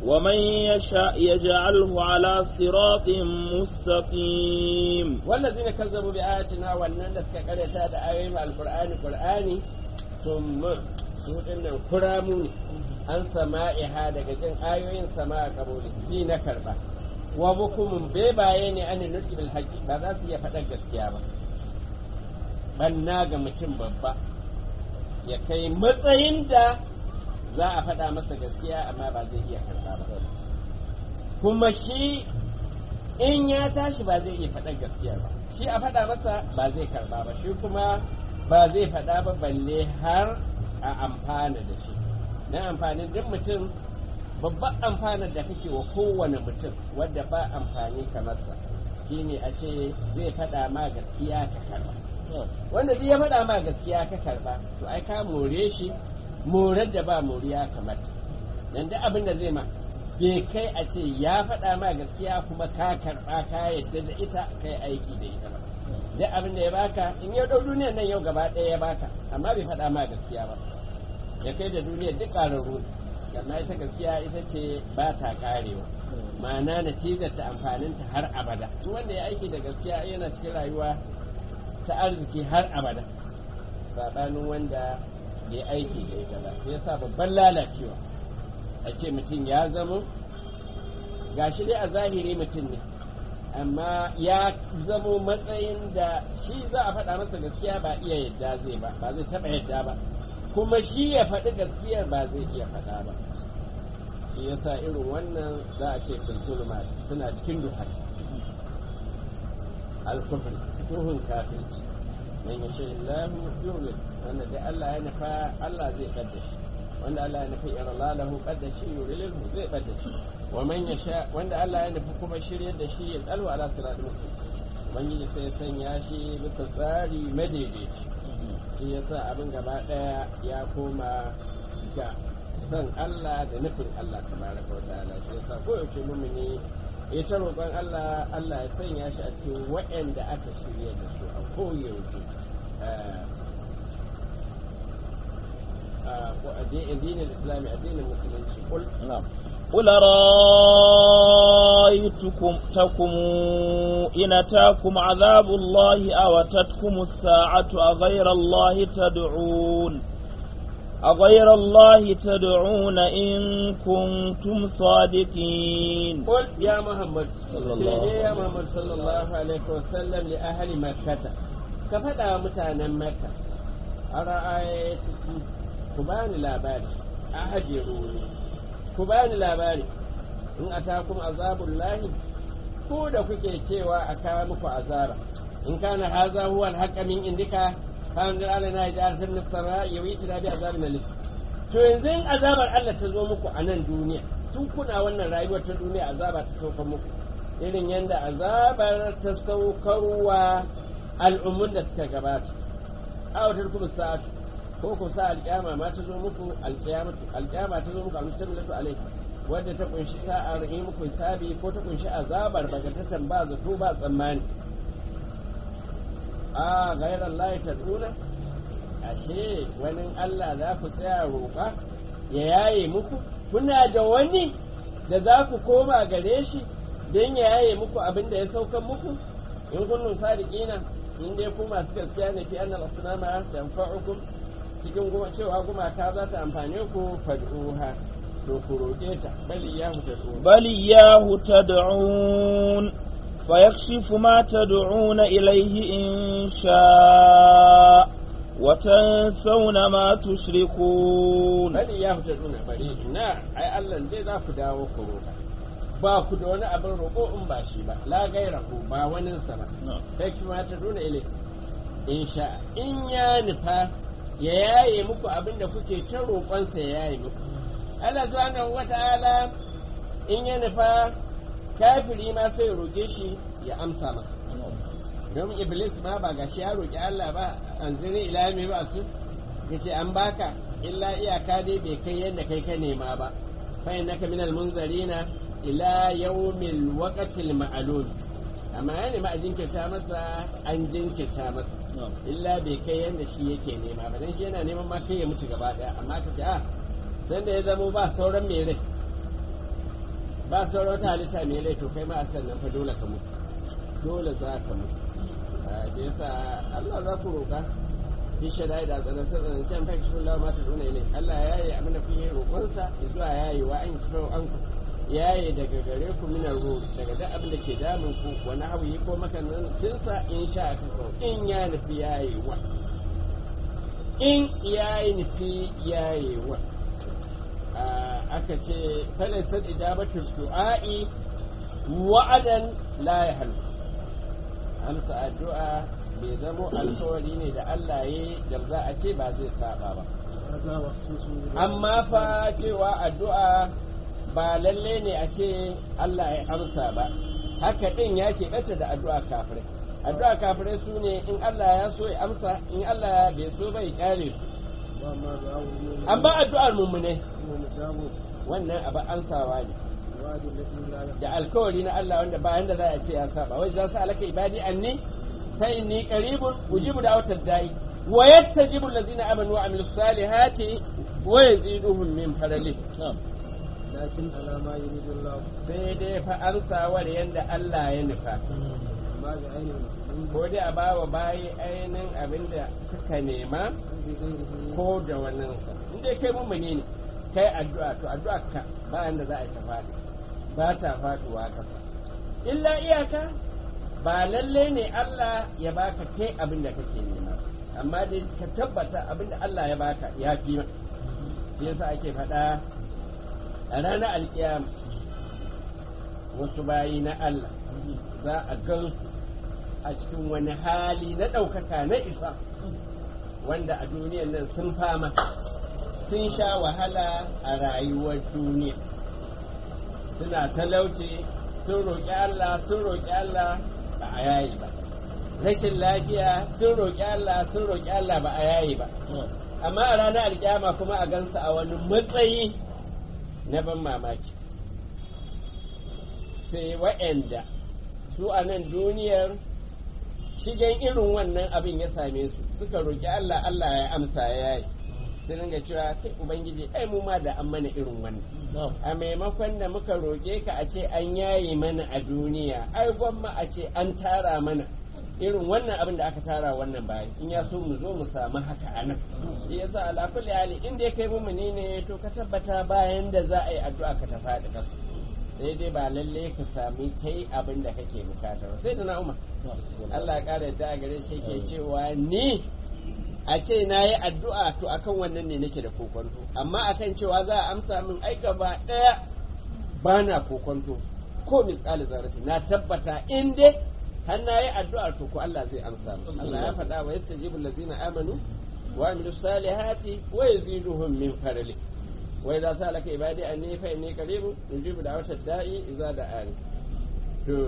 ومن يشاء يجعله على صراط مستقيم والذين كذبوا بآياتنا wannan da suka karyata da ayoyin alqur'ani qur'ani thumma su dinnan kuramu ne an sama'iha daga jin ayoyin sama'a kabuli ji na karba wa bukumun bebaye ne an nutsi bil haqi ba za su iya faɗar gaskiya ba banna ga mutum babba ya kai matsayin da za a faɗa masa gaskiya amma ba zai iya karba ba kuma shi in ya tashi ba zai iya faɗar gaskiya ba shi a faɗa masa ba zai karba ba shi kuma ba zai faɗa ba balle har a amfana da shi na amfanin duk mutum babban amfanar da kake wa kowane mutum wadda ba amfani kamar sa shine a ce zai faɗa ma gaskiya ka karba wanda duk ya faɗa ma gaskiya ka karba to ai ka more shi morar da ba moriya kamar dan duk abin da zai ma bai kai a ce ya faɗa ma gaskiya kuma ka karɓa ka yadda da ita kai aiki da ita ba duk abin da ya baka in ya ɗau duniyar nan yau gaba ɗaya ya baka amma bai faɗa ma gaskiya ba ya kai da duniyar duk ƙararru amma ita gaskiya ita ce ba ta ƙarewa ma'ana natijar ta amfaninta har abada duk wanda ya aiki da gaskiya yana cikin rayuwa ta arziki har abada saɓanin wanda bai aiki da ita ba sai yasa babban lalacewa a ce mutum ya zamo gashi dai a zahiri mutum ne amma ya zamo matsayin da shi za a faɗa masa gaskiya ba iya yadda zai ba ba zai taɓa yadda ba kuma shi ya faɗi gaskiyar ba zai iya faɗa ba shi yasa irin wannan za a ce filsulma suna cikin duhar alkufri duhun kafirci man yasha illahu yulid wanda dai Allah ya nufa Allah zai kadda shi wanda Allah ya nufi irlalahu kadda shi yurilhu zai kadda shi wa man yasha wanda Allah ya nufi kuma shiryar da shi ya tsalwa ala siratul mustaqim ubangiji sai sanya shi bisa tsari madaidaici shi yasa abin gaba daya ya koma ga san Allah da nufin Allah tabaraka wa ta'ala shi yasa ko yaushe mumini ya ta roƙon Allah Allah ya sanya shi a cikin waɗanda aka shirya da su a koyaushe الدين الإسلامي الدين المسلمين قل نعم قل رأيتكم تكم إن أتاكم عذاب الله أو أتتكم الساعة أغير الله تدعون أغير الله تدعون إن كنتم صادقين قل يا محمد صلى الله عليه يا محمد صلى الله عليه وسلم لأهل مكة كفدا متانا مكة أرأيتكم كبان labari أهجروني ku bani labari in atakum azabun lahi ko da kuke cewa a kawo muku azaba in kana haza huwa alhaqqa min indika kan da Allah na ya san nasara ya yi tana bi azabin alim to yanzu in azabar Allah ta zo muku a nan duniya tun kuna wannan rayuwar ta duniya azaba ta sauka muku irin yanda azabar ta saukarwa al'ummun da suka gabata awatar kuma sa'atu ko ku sa alƙiyama ma ta zo muku alƙiyamatu alƙiyama ta zo muku a musamman alai wadda ta kunshi sa'ar yi muku hisabi ko ta kunshi azabar bagatatan ba zato ba tsammani a gairar Allah ta tsuna ashe wani Allah za ku tsaya roƙa ya yaye muku kuna da wani da za ku koma gare shi don ya yaye muku abin da ya saukan muku in kunnun sadiqina in dai ku masu gaskiya ne fi annal asnama tanfa'ukum cikin cewa gumaka za ta amfane ku fad'uha to ku roƙe ta bali ya tad'un بل إياه تدعون فيكشف ما تدعون إليه إن شاء وتنسون ما تشركون bali ya tad'un bari na ai Allah dai za ku dawo ku roƙa ba ku da wani abin roƙo in ba shi ba la gaira ku ba wani sa ba kai kuma ta duna ile in sha in ya nufa ya yaye muku abin da kuke ta roƙonsa ya yaye muku Allah subhanahu wata'ala in ya nufa kafiri ma sai ya roƙe shi ya amsa masa don iblis ma ba gashi ya roƙi Allah ba an zire ila mai ba su yace an baka illa iyaka dai bai kai yadda kai ka nema ba fa innaka minal munzarina ila yawmil waqtil ma'lum amma ya nema a jinkirta masa an jinkirta masa illa bai kai yadda shi yake nema ba dan shi yana neman ma kai ya mutu gaba daya amma ka ce a san da ya zamo ba sauran mai rai ba sauran wata halitta mai rai to kai ma a sannan fa dole ka mutu dole za ka mutu da yasa Allah za ku roƙa fi shadai da tsanan tsanan can fa kishin Allah ma ta duna ilai Allah ya yi abin da kuke roƙonsa zuwa ya yi wa an kiro an ku ya yi daga gare ku minar ruh daga duk abin da ke damun ku wani hawi ko makanancinsa in sha ka kawo in ya nufi ya yi wa in ya yi nufi ya yi wa aka ce falaisar idabatul du'a'i wa'adan la ya halu amsa addu'a bai zamo alkawari ne da Allah ya da za a ce ba zai saba ba هذا مخصوص amma fa cewa addu'a ba lalle ne a ce Allah ya amsa ba haka din ya keɓanta da addu'a kafirai addu'a kafirai su ne in Allah ya so ya amsa in Allah bai so bai kyale su وما دعاه المؤمن amma addu'ar mummune هو مجاب wannan abu ansawa ne الوعد التي لا يخفى da alkawari na Allah wanda bayan da za a ce ya saba wai za su alaka ibadi anni fa inni qaribun ujibu da'watad da'i wa yattajibu allazina amanu wa amilus salihati wa yaziduhum min fadli لكن على ما يريد الله sai dai fa ansawar yanda Allah ya nufa ما بعين المحدود ko dai a bawa bayi ainihin abinda suka nema بغيره ko da waninsa in dai kai mummuni ne kai addu'a to addu'a ka bayan da za a yi ta faɗi ba ta faɗuwa kasa illa iyaka ba lalle ne Allah ya baka kai abin da kake nema amma dai ka tabbata abin da Allah ya baka ya fi ma shi yasa ake faɗa a ranar alkiyama wasu bayi na Allah za a gan a cikin wani hali na ɗaukaka na isa wanda a duniyan nan sun fama sun sha wahala a rayuwar duniya suna talauci sun roƙi Allah sun roƙi Allah ba a yayi ba rashin lafiya sun roƙi Allah sun roƙi Allah ba a yayi ba amma a ranar alkiyama kuma a gansu a wani matsayi na ban mamaki sai wa'anda su a nan duniyar shigen irin wannan abin ya same su suka roƙi Allah Allah ya amsa ya yi sai ringa cewa kai ubangiji ai mu ma da an mana irin wannan a maimakon da muka roƙe ka a ce an yaye mana a duniya ai gwamma a ce an tara mana irin wannan abin da aka tara wannan bayan in ya so mu zo mu samu haka a nan shi yasa ala kulli hali in dai kai mumuni ne to ka tabbata bayan da za a yi addu'a ka ta faɗi ƙasa sai dai ba lalle ka sami kai abin da kake bukata ba sai da na umar Allah ya ƙara yadda a gare shi ke cewa ni a ce na yi addu'a to akan wannan ne nake da kokonto amma akan cewa za a amsa min aika ba ɗaya ba na kokonto ko misali zarati na tabbata in dai har na yi addu'a to ko Allah zai amsa min Allah ya faɗa wa yastajibu allazina amanu wa amilu salihati wa yaziduhum min fadli wa idza salaka ibadi anni fa inni qaribun ujibu da'watad da'i idza da'ani to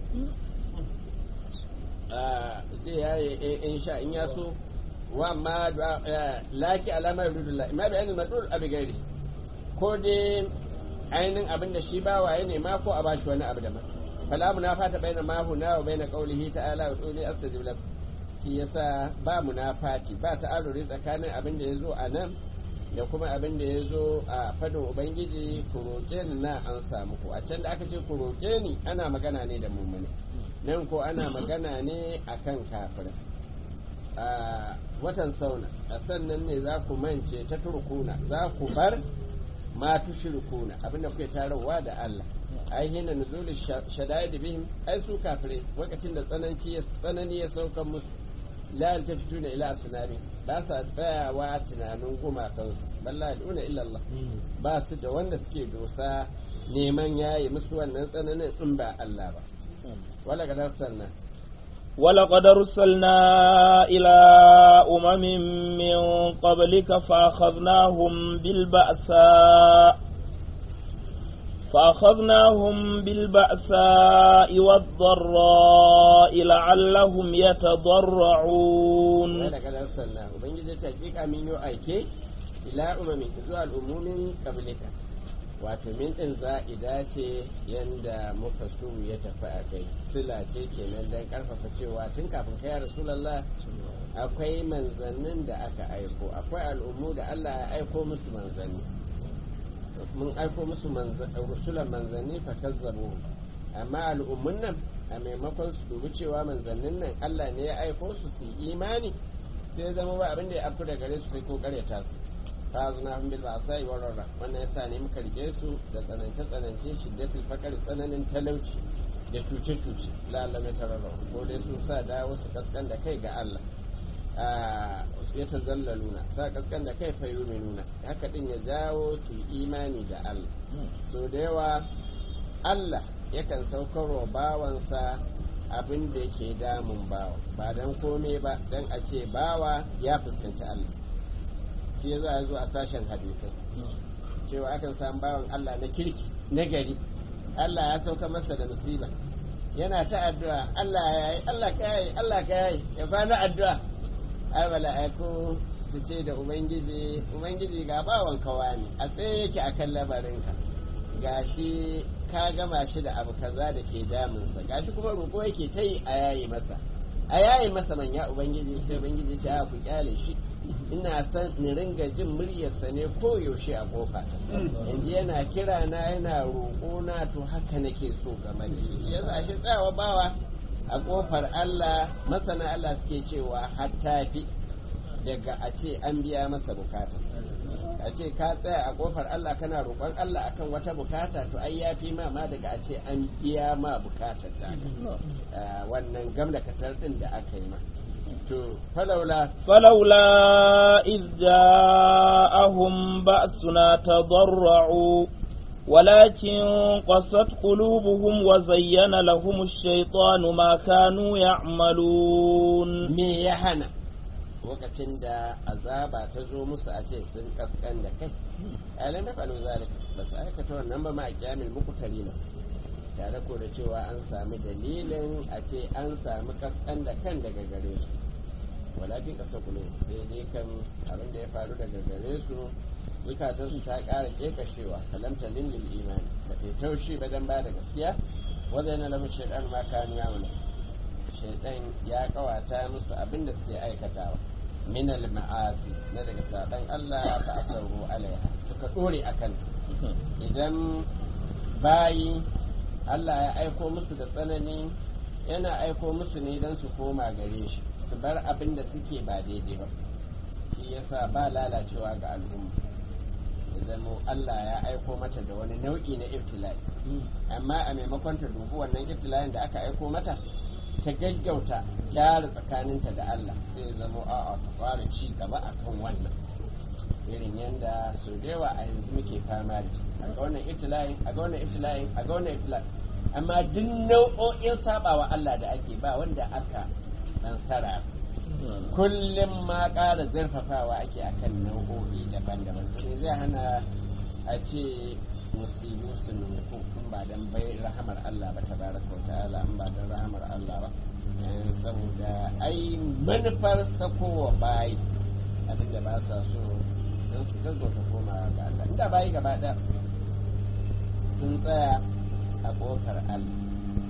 zai yaye in sha in ya so wa ma laki alama yurudullah ma bayanin madul abi gari ko dai ainihin abin da shi bawa ya nema ko a bashi wani abu daban fala munafata baina ma huna wa baina qawlihi ta'ala wa quli astajib lak shi yasa ba munafati ba ta'aruri tsakanin abin da yazo a nan da kuma abin da yazo a fadin ubangiji ku roƙe ni na an samu ku a can da aka ce ku roƙe ni ana magana ne da mummune nan ko ana magana ne akan kafirai a watan sauna a sannan ne za ku mance ta turkuna za ku bar ma tushrikuna abinda kuke tarawa da Allah ai hina nuzul shadaid bihim ai su kafirai lokacin da tsananci ya tsanani ya sauka musu la yaltafituna ila asnami ba sa tsayawa tunanin gumakan su balla duna illa Allah ba su da wanda suke dosa neman yayi musu wannan tsananin in ba Allah ba wala gadar sannan ولقد أرسلنا إلى أمم من قبلك فأخذناهم بالبأساء فأخذناهم بالبأساء والضراء لعلهم يتضرعون ولقد أرسلنا وبنجد تحقيق من يؤيك إلى أمم zuwa al'ummomin qablika wato min ɗin za'ida ce yanda muka so ya tafi a kai sila ce kenan don ƙarfafa cewa tun kafin kai rasulallah akwai manzannin da aka aiko akwai al'ummu da Allah ya aiko musu manzanni mun aiko musu rusulan manzanni fa kazzabu amma al'ummun nan a maimakon su dubi cewa manzannin nan Allah ne ya aiko su su imani sai zama ba abin da ya afku da gare su sai ko karyata su fa zuna hum bil ba'sa'i war rarra wannan yasa ne muka rike su da tsanance tsanance shiddatul faqr tsananin talauci da cuce cuce la Allah mai tararra ko dai su sa dawo su kaskan da kai ga Allah ya tazallaluna sa kaskan da kai fa nuna haka din ya jawo su imani da Allah so da yawa Allah yakan saukarwa bawansa abin da yake damun bawa ba dan kome ba dan a ce bawa ya fuskanci Allah shi za a zo a sashen hadisai cewa akan samu bawan Allah na kirki na gari Allah ya sauka masa da musiba yana ta addu'a Allah ya yi Allah ka yi Allah ka yi ya kwana addu'a ai mala'iku su ce da ubangiji ubangiji ga bawan kawa ne a tsaye yake akan labarinka gashi ka gama shi da abu kaza da ke damunsa gashi kuma roƙo yake ta yi a yayi masa a yayi masa manya ubangiji sai ubangiji ce a ku kyale shi ina san ni ringa jin muryarsa ne ko yaushe a kofa yanzu yana kira na yana roƙo na to haka nake so game da shi yasa shi tsawa bawa a kofar Allah masana Allah suke cewa hatta fi daga a ce an biya masa bukatarsa a ce ka tsaya a kofar Allah kana roƙon Allah akan wata bukata to ai ya fi ma ma daga a ce an biya ma bukatar ta wannan gamda katar din da aka yi ma to falaula فلولا إذ جاءهم بأسنا تضرعوا ولكن قست قلوبهم وزين لهم الشيطان ما كانوا يعملون me ya hana lokacin da azaba ta zo musu a ce sun kaskan da kai alam da falu zalika ba su aikata wannan ba ma a kyamil muku tarina tare ko da cewa an sami dalilin a ce an sami kaskan da kan daga gare su walakin kasa kulo sai dai kan abin da ya faru daga gare su zukatan su ta ƙara kekashewa kalamta lillil imani ba ta taushi ba dan ba da gaskiya wanda yana lafi shaidan ma kanu ya mana shaidan ya kawata musu abin da suke aikatawa min ma'asi na daga saban Allah ba a sauro alaiha suka dore akan idan bayi Allah ya aiko musu da tsanani yana aiko musu ne don su koma gare shi su bar abin da suke ba daidai ba shi yasa ba lalacewa ga al'umma idan Allah ya aiko mata da wani nau'i na ibtila'i amma a maimakon ta dubi wannan ibtila'in da aka aiko mata ta gaggauta gyara tsakaninta da Allah sai zama a'a ta fara ci gaba akan wannan irin yadda sau da yawa a yanzu muke fama da a ga wannan ibtila'in a ga wannan ibtila'in a ga wannan ibtila'in amma duk nau'o'in sabawa Allah da ake ba wanda aka dan sara kullum ma ƙara zarfafawa ake akan nau'o'i daban-daban sai zai hana a ce musibu su nufu in ba dan bai rahamar Allah ba tabaraka wa ta'ala in ba dan rahamar Allah ba saboda ai manufar sakowa bayi abinda ba sa so don su gaggauta koma ga Allah inda bayi gaba ɗaya sun tsaya a ƙofar Allah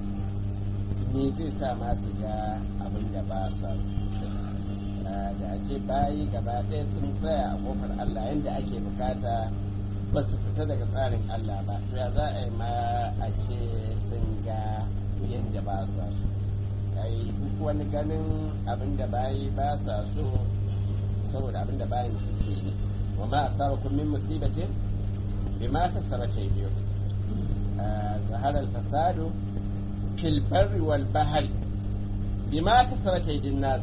me zai sa ma su ga abin da ba sa so da ake bayi gaba ɗaya sun tsaya a ƙofar Allah yadda ake bukata ba su fita daga tsarin Allah ba to ya za a yi ma a ce sun ga yadda ba sa so ai duk wani ganin abin da bayi ba sa so saboda abin da bayin suke ne wa ma asabakum min musibatin bima kasabat aydikum zahara al-fasadu fil barri wal bahri bima kasabat aydin nas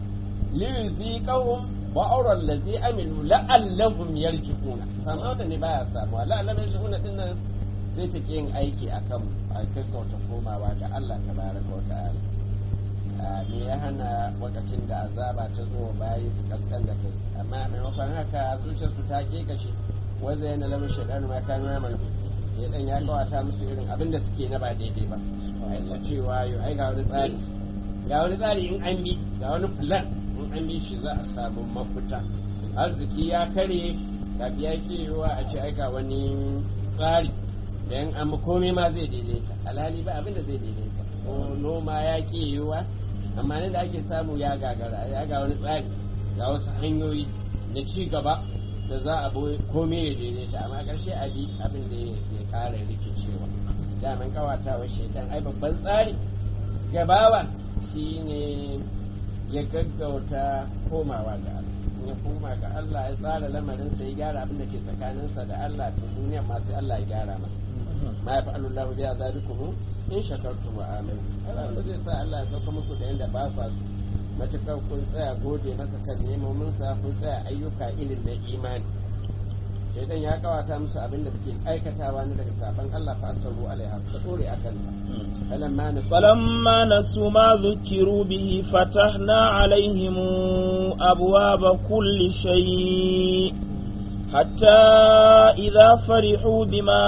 liyuziqahum ba'ura allazi amilu la'allahum yarji'una amma da ne baya samuwa la'allahum yarji'una din nan sai ta yin aiki akan a gaggauta komawa ga Allah tabaraka wa ta'ala me ya hana lokacin da azaba ta zo bayi su kaskan da kai amma maimakon haka zuciyarsu ta kashe wanda yana lamun shaidan ma kanu ya malu shaidan ya kawata musu irin abin da suke na ba daidai ba a ta cewa yau ai ga wani tsari ga wani tsari in an bi ga wani plan in an bi shi za a samu mafita arziki ya kare ga biya ke yiwuwa a ce ai ga wani tsari da yan amma komai ma zai daidaita alhali ba abin da zai daidaita ko noma ya ke yiwuwa amma ne da ake samu ya gagara ya ga wani tsari ga wasu hanyoyi na ci gaba da za a boye komai ya daidaita amma ƙarshe abi abin da ya ƙara rikicewa daman kawatawa shaitan ai babban tsari gabawa shine ya gaggauta komawa ga Allah in ya koma ga Allah ya tsara lamarinsa ya gyara abin da ke tsakaninsa da Allah to duniya ma sai Allah ya gyara masa ma ya fa'alu Allah bi azabikum in shakartum wa amantum Allah ba zai sa Allah ya sauka muku da yanda ba kwa su matukar kun tsaya gode masa kan nemomin sa kun tsaya ayyuka irin na imani shaidan ya kawata musu abin da suke aikatawa ne daga saban Allah fa asaru alaiha su dore akan ta falamma nasu فلما نسوا ما ذكروا به فتحنا عليهم أبواب كل شيء حتى إذا فرحوا بما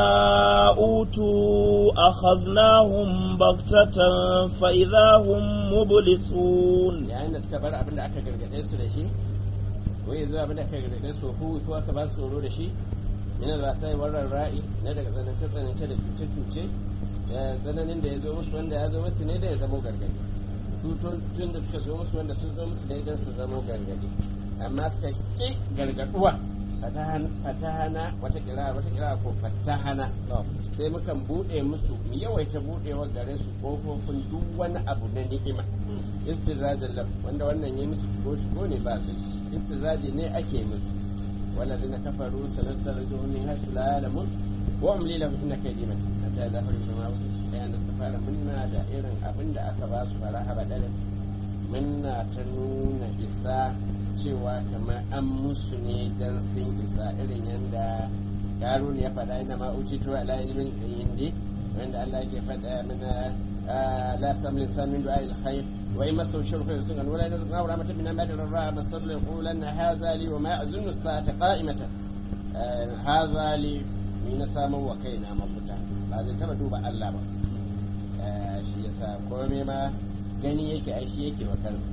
أوتوا أخذناهم بغتة فإذا هم مبلسون yayin da suka bar abin da aka gargaɗe su da shi ko yanzu abin da aka gargaɗe su ko ko aka ba su tsoro da shi yana da sai warar ra'i na daga tsanance tsanance da cuce cuce da tsananin da ya zo musu wanda ya zo musu ne da ya zamo gargaɗi tutun da suka zo musu wanda sun zo musu ne don su zamo gargaɗi amma suka ƙi gargaɗuwa fatahana wata kira wata kira ko fatahana sai mukan bude musu mu yawaita budewar gare su kofofin duk wani abu na ni'ima istirajan lam wanda wannan yayi musu shigo shigo ne ba su istiraji ne ake musu walladina kafaru sanastarjuhum min haythu la ya'lamun wa amli lahum inna kaydi matin hatta la hawla ma bayan da suka fara munna da irin abin da aka ba su fara haba dare munna ta nuna isa cewa kamar an musu ne dan sun isa irin yanda harun ya faɗa ina ma ujitu ala ilmin indi wanda Allah yake faɗa mana la samli samin du'a il khair wa in masu shirku sun an wala nazna wa rahmatan min amali ra masal yaqulan hadha li wa ma azunnu as-sa'ata qa'imatan hadha li ni na samu wa kaina mafuta ba zai taba duba Allah ba shi yasa komai ma gani yake ai shi yake wa kansa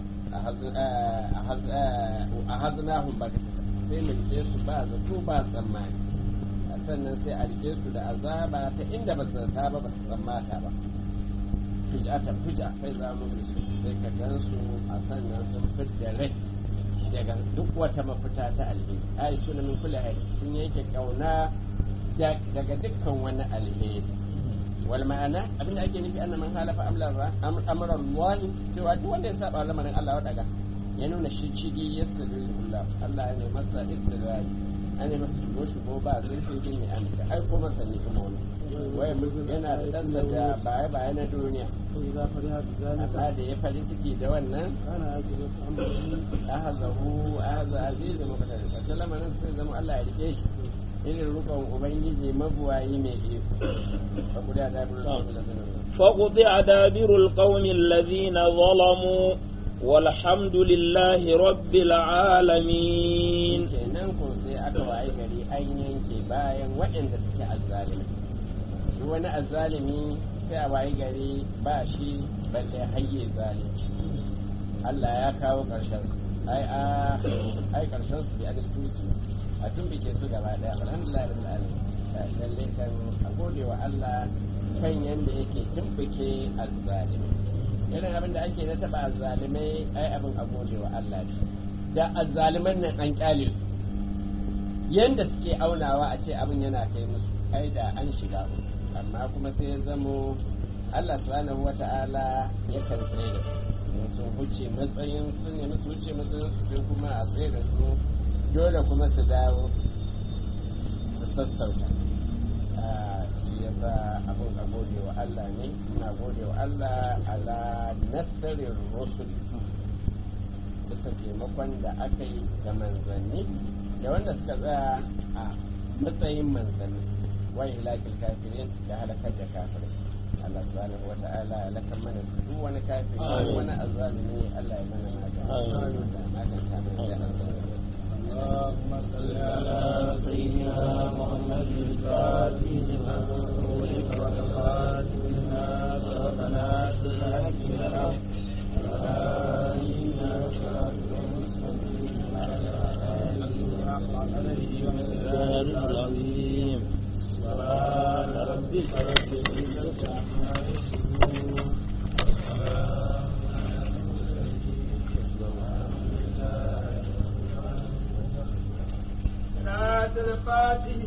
a haznahum bakatata sai mu rike su ba zato ba tsammani sannan sai a rike su da azaba ta inda ba su zata ba ba su tsammata ba fujatan fuja kai za mu da su sai ka gan su a sannan sun fidda rai daga duk wata mafita ta alheri ai suna min kula hari sun yanke kauna daga dukkan wani alheri wal ma'ana abinda ake nufi anna man halafa amran Allah cewa duk wanda ya saba lamarin Allah daga ya nuna shi cigi yastadillah Allah ne masa istiraji an yi masa shigo shigo ba zurfi bin ya amta ai ko masa ni kuma wani wai yana da dansa da baya baya na duniya وإذا فرح بذلك amma da ya farin ciki da wannan كان عاقبة أمره ahazahu ahaza aziz da mukatar karshen lamarin sai zama Allah ya rike shi irin rukun ubangiji mabuwayi mai iko fa kuda da bulu da فقطع دابر القوم الذين ظلموا والحمد لله رب العالمين kenan ko sai aka waye gari an yanke bayan waɗanda suke azzalimi duk wani azzalimi sai a waye gari ba shi balle hayye zalunci Allah ya kawo ƙarshen su ai a ai ƙarshen su bi alistusu a tumbike su gaba daya alhamdulillah rabbil alamin lalle kan a gode wa Allah kan yanda yake tumbike azzalimi irin abin da ake na taba azzalimai ai abin a gode wa Allah ne da azzaliman nan an kyale su yanda suke aunawa a ce abin yana kai musu ai da an shiga uku. amma kuma sai ya zamo Allah subhanahu wata'ala ya kan tsaye da su in sun wuce matsayin su ne musu wuce matsayin su sai kuma a tsaye da su dole kuma su dawo su sassauta Ah, shi yasa abin a gode wa Allah ne ina gode wa Allah ala nasarin rusul bisa taimakon da aka yi da manzanni da wanda suka tsaya a matsayin manzanni wani ilakil kafirin da halakar da kafirai Allah subhanahu wa ta'ala ya lakan mana duk wani kafiri duk wani azzalimi Allah ya mana magana Amin. da maganta mai da azzalimi اللهم صل على سيدنا محمد الفاتح لما أغلق والخاتم لما سبق ناصر الحق بالحق وآله صراطك المستقيم وعلى آله حق قدره ومقداره العظيم سبحان ربك رب العزة عما يصفون وسلام على المرسلين الفاتح